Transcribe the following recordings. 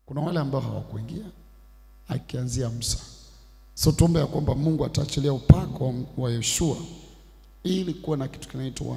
Kuna wale ambao hawakuingia akianzia Musa. So tuombe ya kwamba Mungu ataachilia upako wa Yeshua ili kuwa na kitu kinaitwa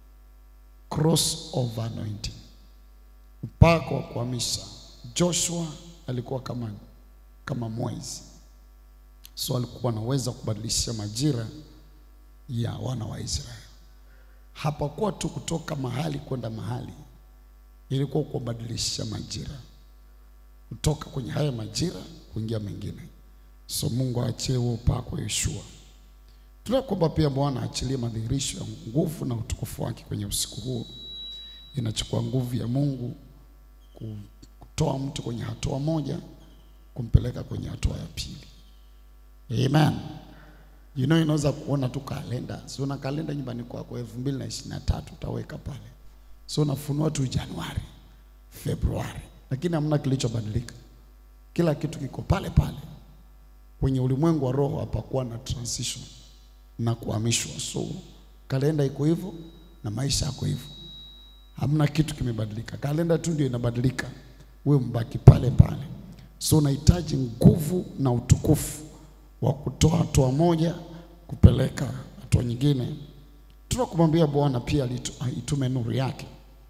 cross over anointing, upako wa kuhamisha. Joshua alikuwa kama kama mwezi, so alikuwa anaweza kubadilisha majira ya wana wa Israeli. Hapakuwa tu kutoka mahali kwenda mahali, ilikuwa kubadilisha majira, kutoka kwenye haya majira kuingia mengine. So Mungu aachie huo upako wa Yeshua. Tunakuomba pia Bwana aachilie madhihirisho ya nguvu na utukufu wake kwenye usiku huo. Inachukua nguvu ya Mungu kutoa mtu kwenye hatua moja kumpeleka kwenye hatua ya pili. Amen. You know, inaweza kuona tu kalenda, si una kalenda nyumbani kwako elfu mbili na ishirini na tatu utaweka pale, so unafunua tu Januari, Februari, lakini hamna kilichobadilika. Kila kitu kiko pale pale. Kwenye ulimwengu wa roho hapakuwa na transition na kuhamishwa, so kalenda iko hivyo na maisha yako hivyo, hamna kitu kimebadilika. Kalenda tu ndio inabadilika, wewe mbaki pale pale. So unahitaji nguvu na utukufu wa kutoa hatua moja kupeleka hatua nyingine. Tunakumwambia Bwana pia alitu- itume nuru yake.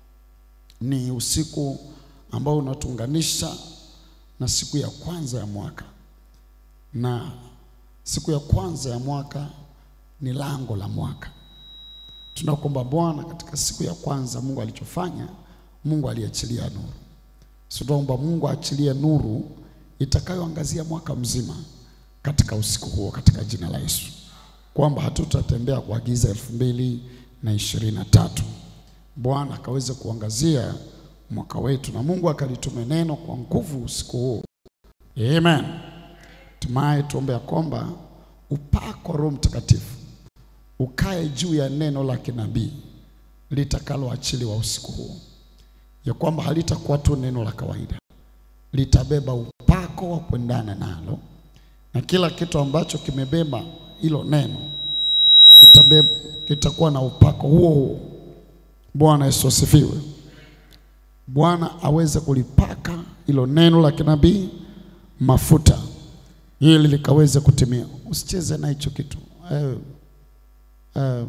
Ni usiku ambao unatuunganisha na siku ya kwanza ya mwaka, na siku ya kwanza ya mwaka ni lango la mwaka. Tunakuomba Bwana, katika siku ya kwanza Mungu alichofanya, Mungu aliachilia nuru. So tunaomba Mungu aachilie nuru itakayoangazia mwaka mzima katika usiku huo, katika jina la Yesu, kwamba hatutatembea kwa giza elfu mbili na ishirini na tatu. Bwana akaweze kuangazia mwaka wetu na Mungu akalitume neno kwa nguvu usiku huo. Amen. Tumaye tuombe ya kwamba upako wa Roho Mtakatifu ukae juu ya neno la kinabii litakaloachiliwa usiku huo, ya kwamba halitakuwa tu neno la kawaida, litabeba upako wa kuendana nalo, na kila kitu ambacho kimebeba hilo neno kitabeba, kitakuwa na upako huo huo. Bwana Yesu asifiwe. Bwana aweze kulipaka hilo neno la kinabii mafuta ili likaweze kutimia. Usicheze na hicho kitu eh, um,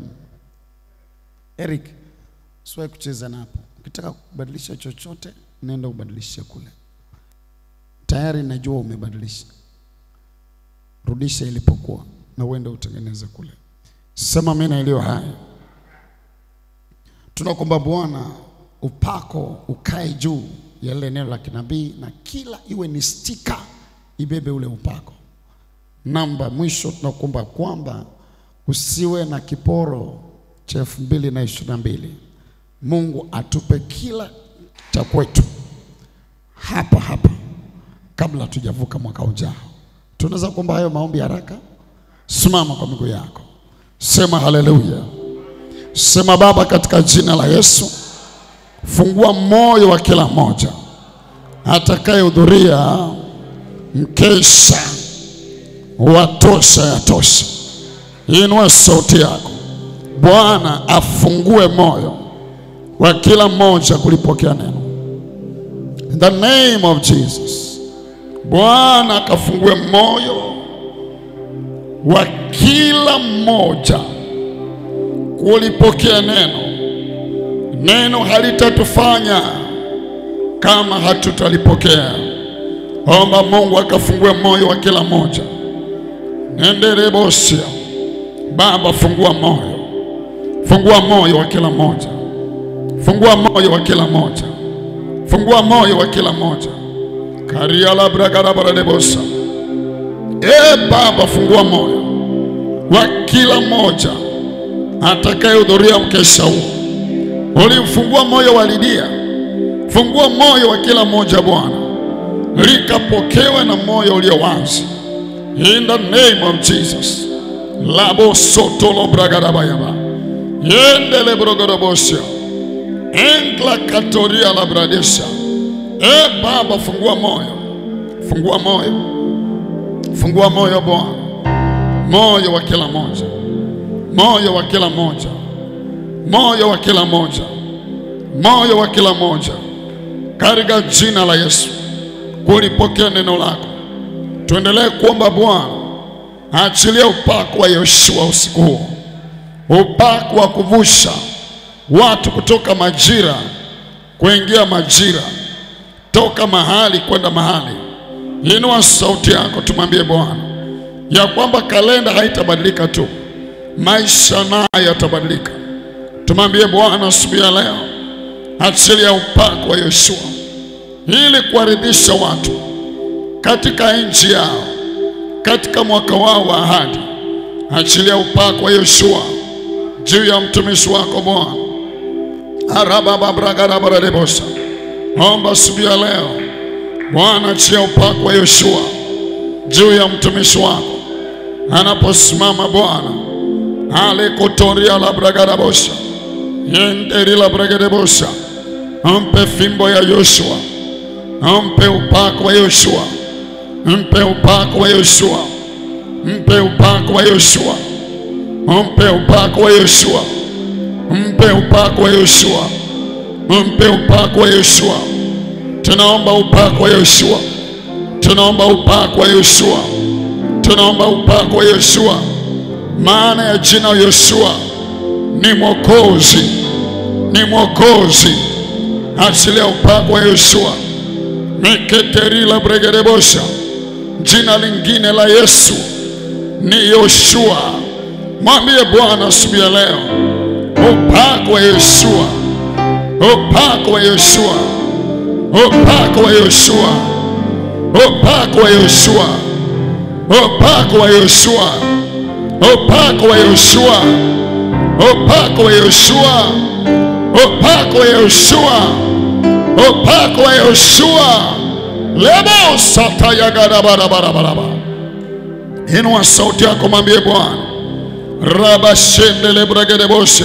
Eric, usiwahi kucheza na hapo. Ukitaka kubadilisha chochote, nenda ubadilishe kule. Tayari najua umebadilisha, rudisha ilipokuwa na uende utengeneze kule. Sema mimi iliyo hai. Tunakuomba Bwana, upako ukae juu ya lile neno la kinabii, na kila iwe ni stika ibebe ule upako. Namba mwisho, tunakuomba kwamba usiwe na kiporo cha elfu mbili na ishirini na mbili. Mungu atupe kila cha kwetu hapa hapa kabla tujavuka mwaka ujao. Tunaweza kuomba hayo maombi haraka? Simama kwa miguu yako, sema haleluya. Sema Baba, katika jina la Yesu, fungua moyo wa kila mmoja atakayehudhuria mkesha wa tosha ya tosha. Inua sauti yako, Bwana afungue moyo wa kila mmoja kulipokea neno. In the name of Jesus, Bwana akafungue moyo wa kila mmoja kulipokea neno. Neno halitatufanya kama hatutalipokea. Omba Mungu akafungue moyo wa kila mmoja. Nenderebosia Baba, fungua moyo, fungua moyo wa kila mmoja, fungua moyo wa kila mmoja, fungua moyo wa kila mmoja. kariala bragarabaradebosa E Baba, fungua moyo wa kila mmoja atakayehudhuria mkesha huu. Ulimfungua moyo wa Lidia, fungua moyo wa kila mmoja Bwana, likapokewe na moyo ulio wazi, in the name of Jesus. labo sotolo bragarabayaba yendele brogorobosia enkla katoria la bradesha. E Baba, fungua moyo, fungua moyo, fungua moyo Bwana, moyo wa kila moja, moyo wa kila moja, moyo wa kila moja, moyo wa kila moja, katika jina la Yesu. kulipokea neno lako. Tuendelee kuomba Bwana, achilia upako wa Yoshua usiku huo, upako wa kuvusha watu kutoka majira kuingia majira, toka mahali kwenda mahali. Inua sauti yako, tumwambie Bwana ya kwamba kalenda haitabadilika tu, maisha nayo yatabadilika. Tumwambie Bwana asubuhi ya leo, achilia upako wa Yoshua ili kuwaridhisha watu katika nchi yao, katika mwaka wao wa ahadi. Achilia upako wa Yoshua juu ya mtumishi wako Bwana. arabababragarabaradebosa omba asubuhi ya leo Bwana, achia upako wa Yoshua juu ya mtumishi wako anaposimama Bwana alikotoria la bragarabosha yenderi la bragarabosha, mpe fimbo ya Yoshua, mpe upako wa Yoshua, mpe upako wa Yoshua, mpe upako wa Yoshua, mpe upako wa Yoshua, mpe upako wa Yoshua, mpe upako wa Yoshua. Tunaomba upako wa Yoshua, tunaomba upako wa Yoshua, tunaomba upako wa Yoshua. Maana ya jina Yoshua ni mwokozi, ni mwokozi. Achilia upako wa Yoshua miketerila bregerebosha. Jina lingine la Yesu ni Yoshua. Mwambie Bwana asubuhi ya leo, upako wa Yoshua, upako wa Yoshua, upako wa Yoshua, upako wa Yoshua, upako wa Yoshua, upako wa Yoshua, upako wa Yoshua, upako wa Yoshua, upako wa Yoshua. lebo satayagarabarabarabaraba. Inua sauti yako, mwambie Bwana rabashendele bragedebosha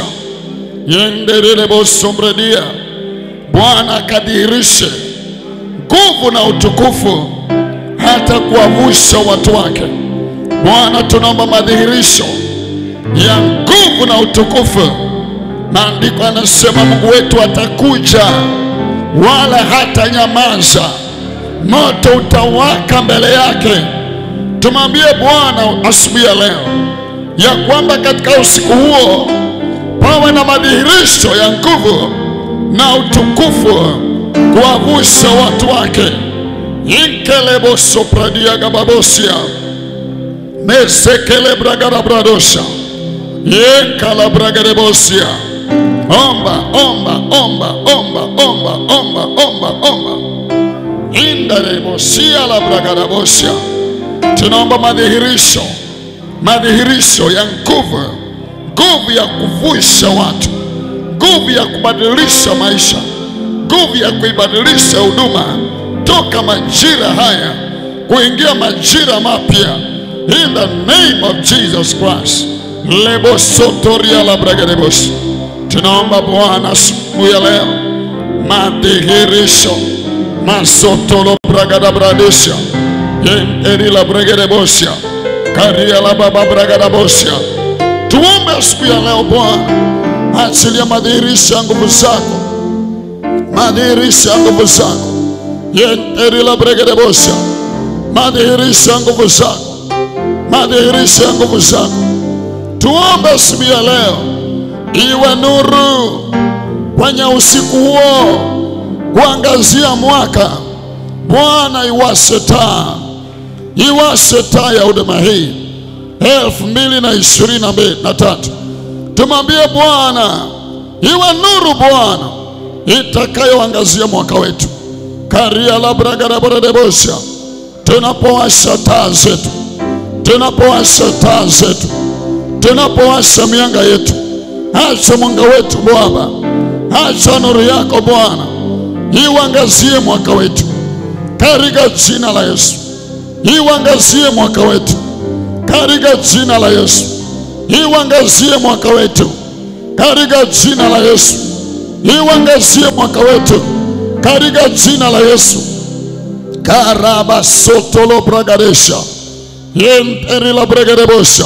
yendelelebosomredia Bwana akadhihirishe nguvu na utukufu hata kuwavusha watu wake. Bwana, tunaomba madhihirisho ya nguvu na utukufu. Maandiko anasema Mungu wetu atakuja wala hata nyamaza, moto utawaka mbele yake. Tumwambie Bwana asubuhi ya leo ya kwamba katika usiku huo pawe na madhihirisho ya nguvu na utukufu kuwavusha watu wake. inkelebosopradiagababosia mesekelebragarabradosha yenkalabragarebosia omba omba omba omba omba omba omba omba indarebosia labragarabosia tunaomba madhihirisho madhihirisho ya nguvu nguvu ya kuvusha watu nguvu ya kubadilisha maisha nguvu ya kuibadilisha huduma toka majira haya kuingia majira mapya in the name of Jesus Christ lebosotoria la bragadebos tunaomba Bwana asubuhi ya leo madhihirisho masotolo bragadabradesha yenderi la bragadebosia karia la baba bragadabosha tuombe asubuhi ya leo Bwana achilia madhihirisho ya nguvu zako madhihirisho ya nguvu zako yenderi la bragadebosha madhihirisho ya nguvu zako madhihirisho ya nguvu zako tuombe asubuhi ya leo iwe nuru kwenye usiku huo kuangazia mwaka. Bwana iwashe taa, iwashe taa ya huduma hii elfu mbili na ishirini na mbili na tatu. Tumwambie Bwana iwe nuru Bwana itakayoangazia mwaka wetu karia labragaraboredebosha tunapowasha taa zetu, tunapowasha taa zetu tunapowasha mianga yetu, acha mwanga wetu Bwana, acha nuru yako Bwana iwangazie mwaka wetu katika jina la Yesu, iwangazie mwaka wetu katika jina la Yesu, iwangazie mwaka wetu katika jina la Yesu, iwangazie mwaka wetu katika jina la Yesu. karaba sotolo bragaresha yenteri la bragarebosha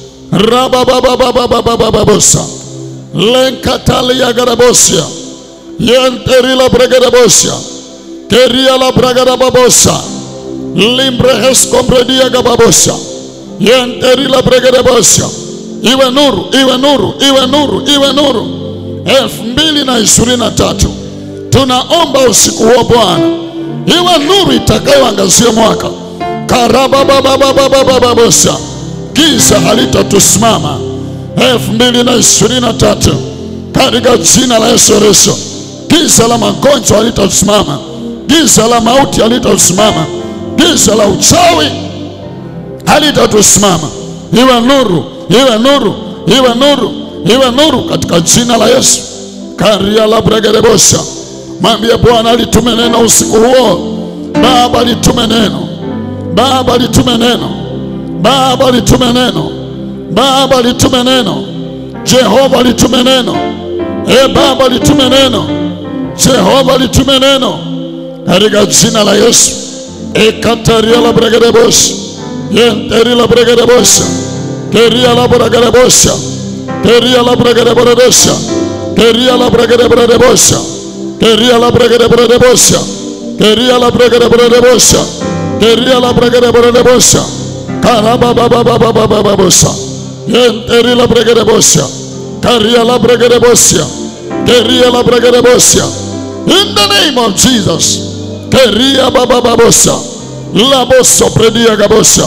rabababababababababosa lenkatalia garabosia yenterila bregerebosia keria la bragada babosa limbrehes kompredia gababosa yenteri la bragada bosa iwe nuru iwe nuru iwe nuru iwe nuru elfu mbili na ishirini na tatu tunaomba usiku huo Bwana iwe nuru itakayoangazia mwaka karabababababababosa giza halitatusimama elfu mbili na ishirini na tatu katika jina la Yesu Kristo. Giza la magonjwa halitasimama, giza la mauti halitasimama, giza la uchawi halitatusimama. Iwe nuru, iwe nuru, iwe nuru, iwe nuru katika jina la Yesu. karia la bregerebosha, mwambie Bwana alitume neno usiku huo. Baba alitume neno, Baba alitume neno, Baba alitume neno, Baba alitume neno, Jehova alitume neno, e Baba alitume neno, Jehova alitume neno katika jina la Yesu. ekataria la bregerebosha yenteri la bregerebosha keria la bregerebosha keria la bregerebosha keria la bregerebosha keria la bregerebosha keria la bregerebosha keria la bregerebosha karabababababababosha yenteri la bregerebosha karia la bregerebosha keria la bregerebosha in the name of Jesus keria babababosa laboso predia gabosa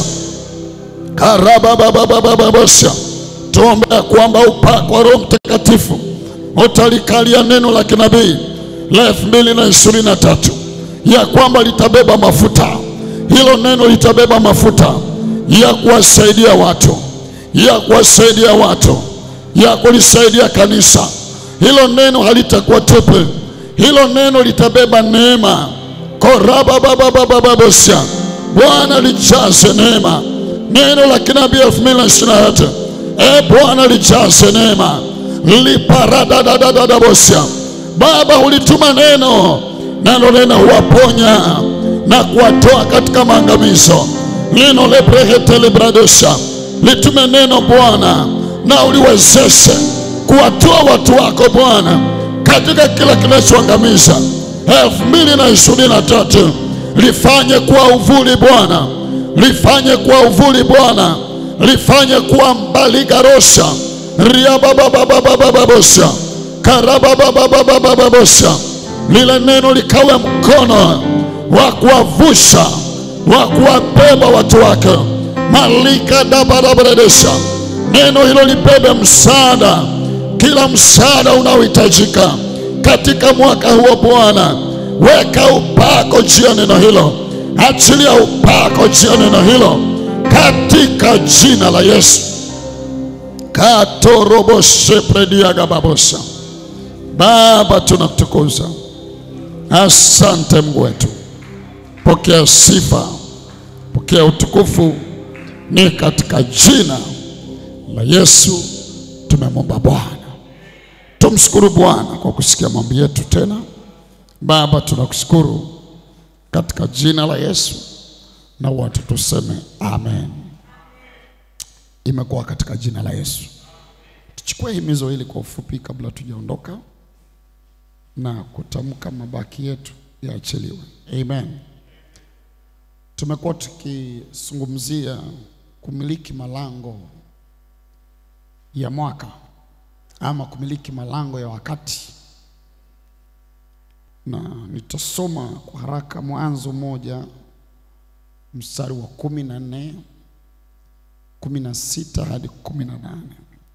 karabababababosa tuombe ya kwamba upako wa Roho Mtakatifu utalikalia neno la kinabii la elfu mbili na ishirini na tatu ya kwamba litabeba mafuta. Hilo neno litabeba mafuta ya kuwasaidia watu, ya kuwasaidia watu, ya kulisaidia kanisa. Hilo neno halitakuwa tupe, hilo neno litabeba neema korababababababosa Bwana lijaze neema, neno la kinabii elfu mbili na ishirini na tatu e Bwana lijaze neema liparadadadadabosa Baba ulituma neno, nalo neno huwaponya na kuwatoa katika maangamizo. Neno lebrehetelebradosa litume neno Bwana, na uliwezeshe kuwatoa watu wako Bwana katika kila kinachoangamiza elfu mbili na ishirini na tatu lifanye kuwa uvuli Bwana, lifanye kuwa uvuli Bwana, lifanye kuwa mbaligarosha riabababababababosa karababababababosa lile neno likawe mkono wa kuwavusha wa kuwabeba watu wake malika dabarabredesha neno hilo libebe msaada kila msaada unaohitajika katika mwaka huo Bwana, weka upako juu ya neno hilo, achilia upako juu ya neno hilo katika jina la Yesu. katorobosheprediagababosa Baba, tunakutukuza. Asante Mungu wetu, pokea sifa, pokea utukufu, ni katika jina la Yesu tumemwomba Bwana. Tumshukuru Bwana kwa kusikia maombi yetu tena. Baba, tunakushukuru katika jina la Yesu, na watu tuseme amen. Imekuwa katika jina la Yesu. Tuchukue himizo hili kwa ufupi kabla tujaondoka na kutamka mabaki yetu yaachiliwe. Amen. Tumekuwa tukizungumzia kumiliki malango ya mwaka ama kumiliki malango ya wakati, na nitasoma kwa haraka Mwanzo moja mstari wa kumi na nne kumi na sita hadi kumi na nane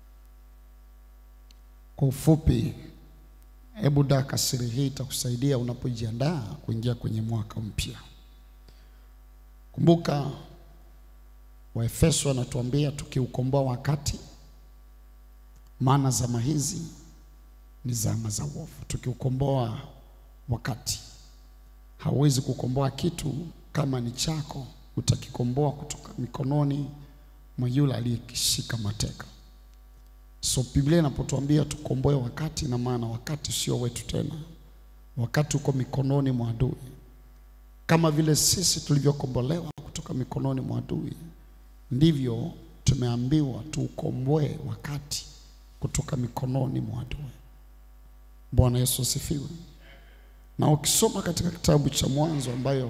Kwa ufupi, hebu daka siri hii itakusaidia unapojiandaa kuingia kwenye mwaka mpya. Kumbuka Waefeso wanatuambia tukiukomboa wakati maana zama hizi ni zama za uovu. Tukiukomboa wakati, hauwezi kukomboa kitu kama ni chako, utakikomboa kutoka mikononi mwa yule aliyekishika mateka. So Biblia inapotuambia tukomboe wakati, na maana wakati sio wetu tena, wakati uko mikononi mwa adui. Kama vile sisi tulivyokombolewa kutoka mikononi mwa adui, ndivyo tumeambiwa tuukomboe wakati kutoka mikononi mwa adui. Bwana Yesu asifiwe. Na ukisoma katika kitabu cha Mwanzo ambayo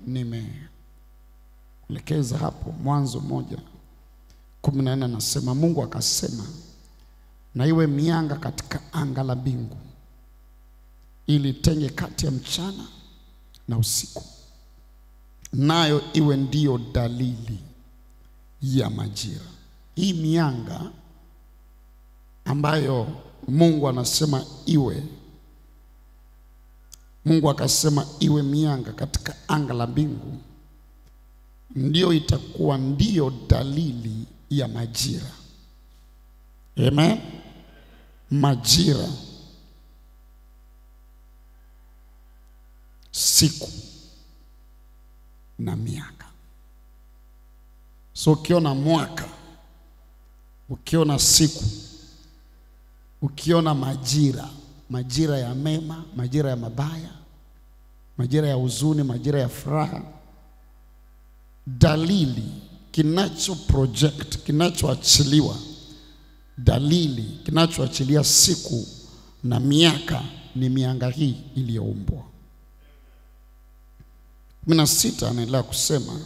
nimeelekeza hapo, Mwanzo moja kumi na nne anasema Mungu akasema, na iwe mianga katika anga la mbingu ili tenge kati ya mchana na usiku, nayo iwe ndiyo dalili ya majira. Hii mianga ambayo Mungu anasema iwe, Mungu akasema iwe mianga katika anga la mbingu, ndiyo itakuwa ndiyo dalili ya majira. Amen. Majira, siku na miaka. So ukiona mwaka, ukiona siku, ukiona majira, majira ya mema, majira ya mabaya, majira ya huzuni, majira ya furaha, dalili kinacho project, kinachoachiliwa, dalili kinachoachilia siku na miaka ni mianga hii iliyoumbwa. kumi na sita anaendelea kusema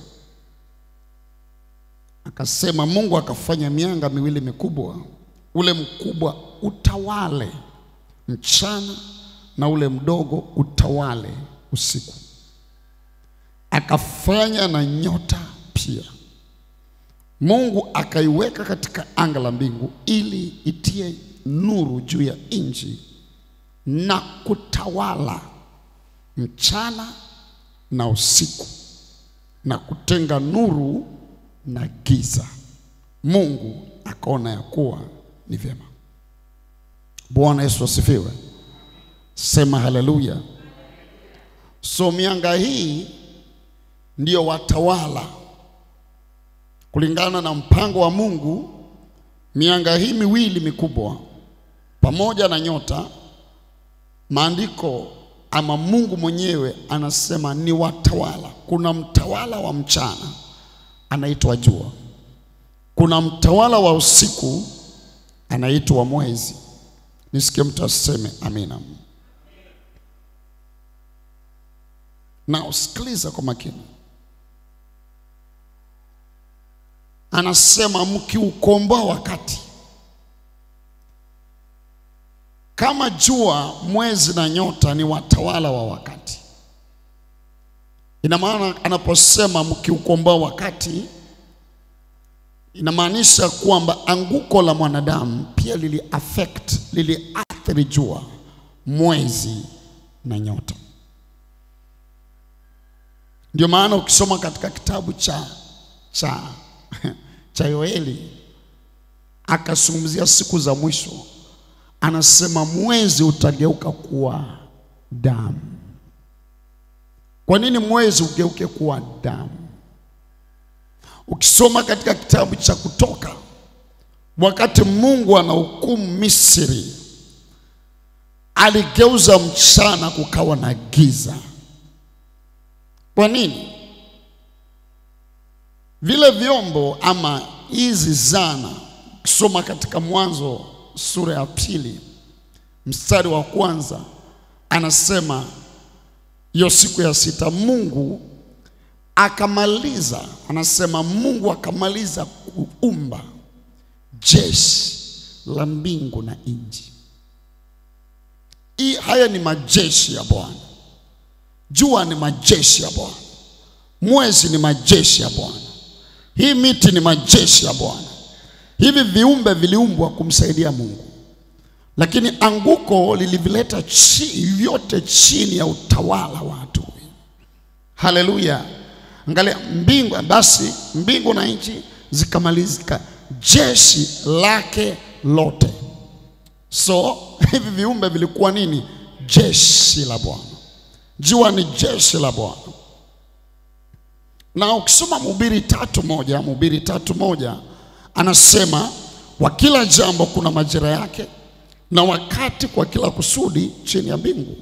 akasema, Mungu akafanya mianga miwili mikubwa, ule mkubwa utawale mchana na ule mdogo utawale usiku. Akafanya na nyota pia. Mungu akaiweka katika anga la mbingu ili itie nuru juu ya nchi na kutawala mchana na usiku na kutenga nuru na giza. Mungu akaona ya kuwa ni vyema. Bwana Yesu asifiwe. Sema haleluya. So mianga hii ndiyo watawala kulingana na mpango wa Mungu. Mianga hii miwili mikubwa pamoja na nyota, maandiko ama Mungu mwenyewe anasema ni watawala. Kuna mtawala wa mchana anaitwa jua, kuna mtawala wa usiku anaitwa mwezi. Nisikie mtu aseme amina. Na usikiliza kwa makini, anasema mkiukomboa wakati kama jua, mwezi na nyota ni watawala wa wakati. Ina maana anaposema mkiukomboa wakati, inamaanisha kwamba anguko la mwanadamu pia lili affect liliathiri jua, mwezi na nyota. Ndio maana ukisoma katika kitabu cha cha cha Yoeli akazungumzia siku za mwisho anasema mwezi utageuka kuwa damu. Kwa nini mwezi ugeuke kuwa damu? Ukisoma katika kitabu cha Kutoka, wakati Mungu anahukumu Misri, aligeuza mchana kukawa na giza. Kwa nini? Vile vyombo ama hizi zana, ukisoma katika Mwanzo sura ya pili mstari wa kwanza anasema hiyo siku ya sita Mungu akamaliza, anasema Mungu akamaliza kuumba jeshi la mbingu na nchi. Hii haya ni majeshi ya Bwana. Jua ni majeshi ya Bwana, mwezi ni majeshi ya Bwana, hii miti ni majeshi ya Bwana. Hivi viumbe viliumbwa kumsaidia Mungu, lakini anguko lilivileta chi, vyote chini ya utawala wa adui. Haleluya! Angalia mbingu, basi mbingu na nchi zikamalizika, jeshi lake lote. So hivi viumbe vilikuwa nini? Jeshi la Bwana. Jua ni jeshi la Bwana. Na ukisoma Mhubiri tatu moja, Mhubiri tatu moja anasema kwa kila jambo kuna majira yake na wakati kwa kila kusudi chini ya mbingu.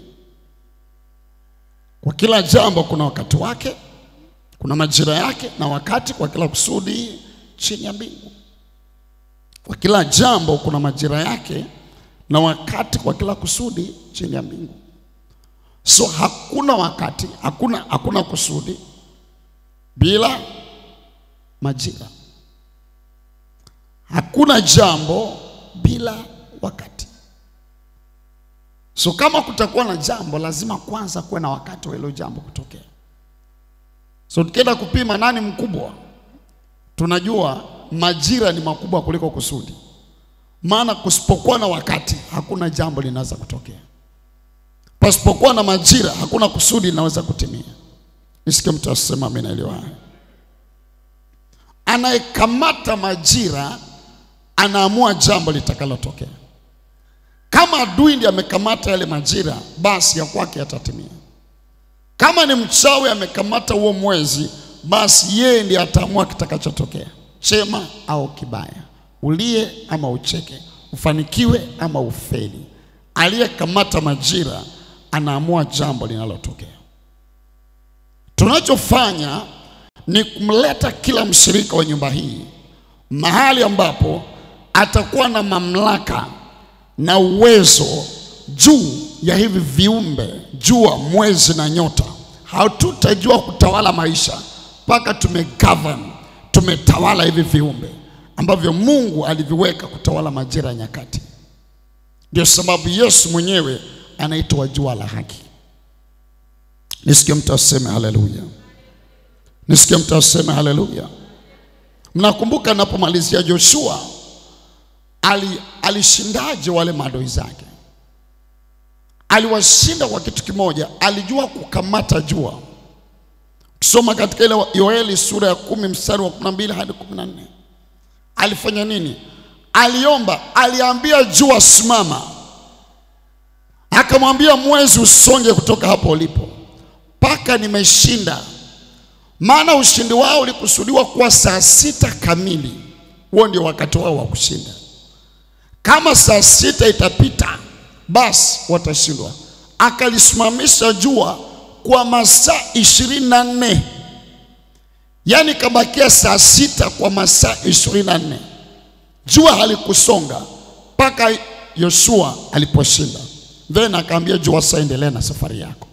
Kwa kila jambo kuna wakati wake, kuna majira yake na wakati kwa kila kusudi chini ya mbingu. Kwa kila jambo kuna majira yake na wakati kwa kila kusudi chini ya mbingu. So hakuna wakati, hakuna, hakuna kusudi bila majira. Hakuna jambo bila wakati. So kama kutakuwa na jambo, lazima kwanza kuwe na wakati wa hilo jambo kutokea. So tukienda kupima nani mkubwa, tunajua majira ni makubwa kuliko kusudi, maana kusipokuwa na wakati hakuna jambo linaweza kutokea. Pasipokuwa na majira hakuna kusudi linaweza kutimia. Nisikie mtu asema mimi naelewa haya. Anayekamata majira anaamua jambo litakalotokea. Kama adui ndiye amekamata yale majira, basi ya kwake yatatimia. Kama ni mchawi amekamata huo mwezi, basi yeye ndiye ataamua kitakachotokea, chema au kibaya, ulie ama ucheke, ufanikiwe ama ufeli. Aliyekamata majira anaamua jambo linalotokea. Tunachofanya ni kumleta kila mshirika wa nyumba hii mahali ambapo atakuwa na mamlaka na uwezo juu ya hivi viumbe, jua, mwezi na nyota. Hatutajua kutawala maisha mpaka tumegovern, tumetawala hivi viumbe ambavyo Mungu aliviweka kutawala majira ya nyakati. Ndio sababu Yesu mwenyewe anaitwa jua la haki. Nisikie mtu aseme haleluya, nisikie mtu aseme haleluya. Mnakumbuka napomalizia Joshua ali, alishindaje wale maadui zake? Aliwashinda kwa kitu kimoja, alijua kukamata jua. Tusoma katika ile Yoeli sura ya kumi mstari wa kumi na mbili hadi kumi na nne alifanya nini? Aliomba, aliambia jua simama, akamwambia mwezi usonge kutoka hapo ulipo mpaka nimeshinda. Maana ushindi wao ulikusudiwa kuwa saa sita kamili, huo ndio wakati wao wa kushinda. Kama saa sita itapita, basi watashindwa. Akalisimamisha jua kwa masaa ishirini na nne yaani kabakia saa sita kwa masaa ishirini na nne jua halikusonga mpaka Yoshua aliposhinda. Then akaambia jua, sasa endelea na safari yako.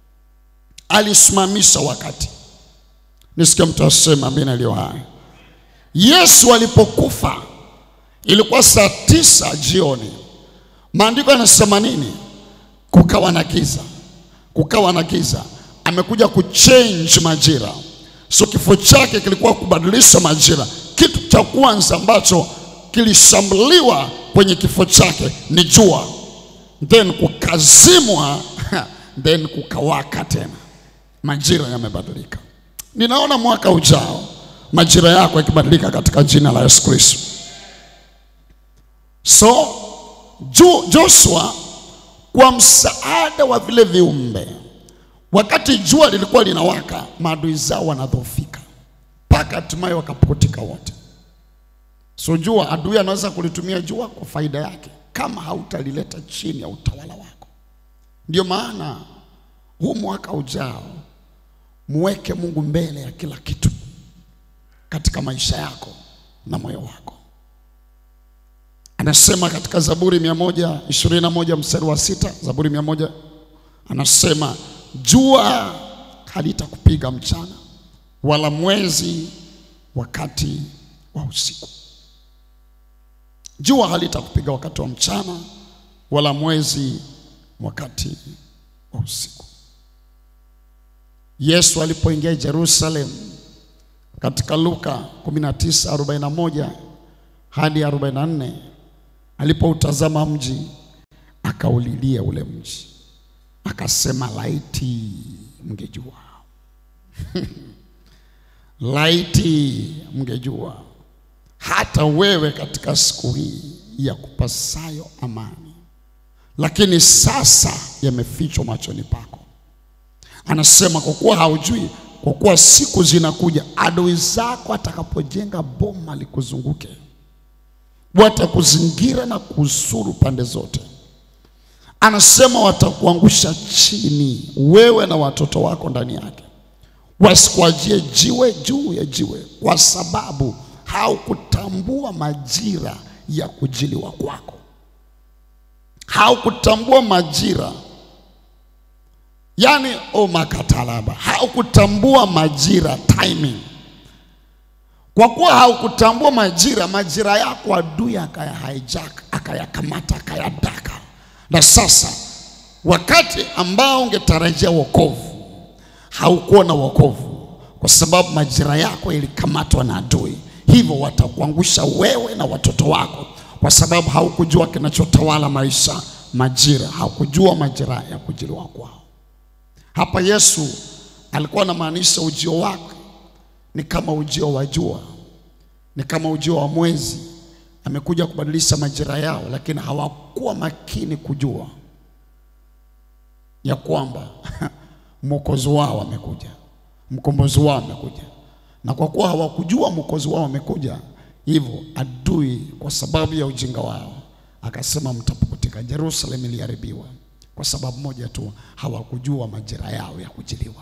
Alisimamisha wakati. Nisikia mtu asema amina iliyo hai. Yesu alipokufa ilikuwa saa tisa jioni. Maandiko yanasema nini? Kukawa na giza, kukawa na giza. Amekuja kuchange majira, so kifo chake kilikuwa kubadilisha majira. Kitu cha kwanza ambacho kilishambuliwa kwenye kifo chake ni jua, then kukazimwa, then kukawaka tena. Majira yamebadilika. Ninaona mwaka ujao majira yako yakibadilika katika jina la Yesu Kristo. So jo, Joshua kwa msaada wa vile viumbe, wakati jua lilikuwa linawaka, maadui zao wanadhoofika mpaka hatimaye wakapukutika wote. So jua, adui anaweza kulitumia jua kwa faida yake kama hautalileta chini ya utawala wako. Ndio maana huu mwaka ujao muweke Mungu mbele ya kila kitu katika maisha yako na moyo wako. Anasema katika Zaburi mia moja ishirini na moja mstari wa sita Zaburi mia moja anasema jua halitakupiga mchana wala mwezi wakati wa usiku. Jua halitakupiga wakati wa mchana wala mwezi wakati wa usiku. Yesu alipoingia Jerusalem katika Luka 19:41 hadi 44, alipoutazama mji akaulilia ule mji, akasema laiti mngejua laiti mngejua hata wewe katika siku hii ya kupasayo amani, lakini sasa yamefichwa machoni pako. Anasema kwa kuwa haujui, kwa kuwa siku zinakuja adui zako atakapojenga boma likuzunguke, watakuzingira na kuzuru pande zote. Anasema watakuangusha chini, wewe na watoto wako ndani yake, wasikuajie jiwe juu ya jiwe, kwa sababu haukutambua majira ya kujiliwa kwako, haukutambua majira yaani omakatalaba, haukutambua majira, timing. Kwa kuwa haukutambua majira, majira yako adui akaya hijack, akayakamata, akayadaka, na sasa wakati ambao ungetarajia wokovu haukuwa na wokovu, kwa sababu majira yako ilikamatwa na adui. Hivyo watakuangusha wewe na watoto wako, kwa sababu haukujua kinachotawala maisha, majira. Haukujua majira ya kujiliwa kwao. Hapa Yesu alikuwa anamaanisha ujio wake ni kama ujio wa jua, ni kama ujio wa mwezi. Amekuja kubadilisha majira yao, lakini hawakuwa makini kujua ya kwamba mwokozi wao amekuja, mkombozi wao amekuja. Na kwa kuwa hawakujua mwokozi wao amekuja, hivyo adui kwa sababu ya ujinga wao akasema mtapukutika. Yerusalemu iliharibiwa kwa sababu moja tu, hawakujua majira yao ya kujiliwa.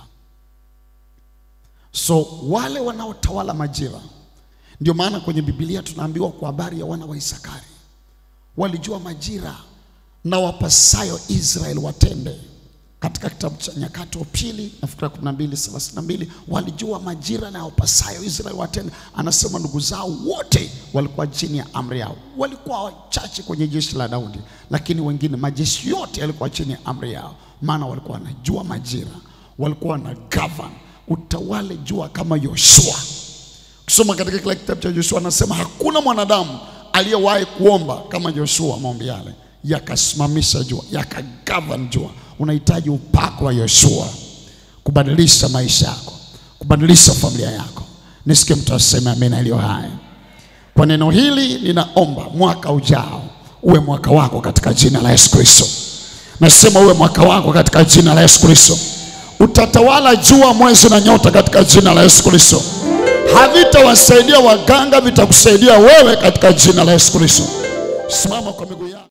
So wale wanaotawala majira, ndio maana kwenye Biblia tunaambiwa kwa habari ya wana wa Isakari, walijua majira na wapasayo Israeli watende katika kitabu cha Nyakati wa Pili nafikiri kumi na mbili thelathini na mbili walijua majira na wapasayo Israeli watende. Anasema ndugu zao wote walikuwa chini ya amri yao, walikuwa wachache kwenye jeshi la Daudi, lakini wengine majeshi yote yalikuwa chini ya amri yao, maana walikuwa wanajua majira, walikuwa na govern utawale jua kama Yoshua. Ukisoma katika kile kitabu cha Yoshua anasema hakuna mwanadamu aliyewahi kuomba kama Yoshua maombi yale yakasimamisha jua yakagovern jua. Unahitaji upako wa Yoshua kubadilisha maisha yako, kubadilisha familia yako. Nisikie mtu aseme amina iliyo hai. Kwa neno hili ninaomba mwaka ujao uwe mwaka wako katika jina la Yesu Kristo. Nasema uwe mwaka wako katika jina la Yesu Kristo. Utatawala jua, mwezi na nyota katika jina la Yesu Kristo. Havitawasaidia waganga, vitakusaidia wewe katika jina la Yesu Kristo. Simama kwa miguu yako.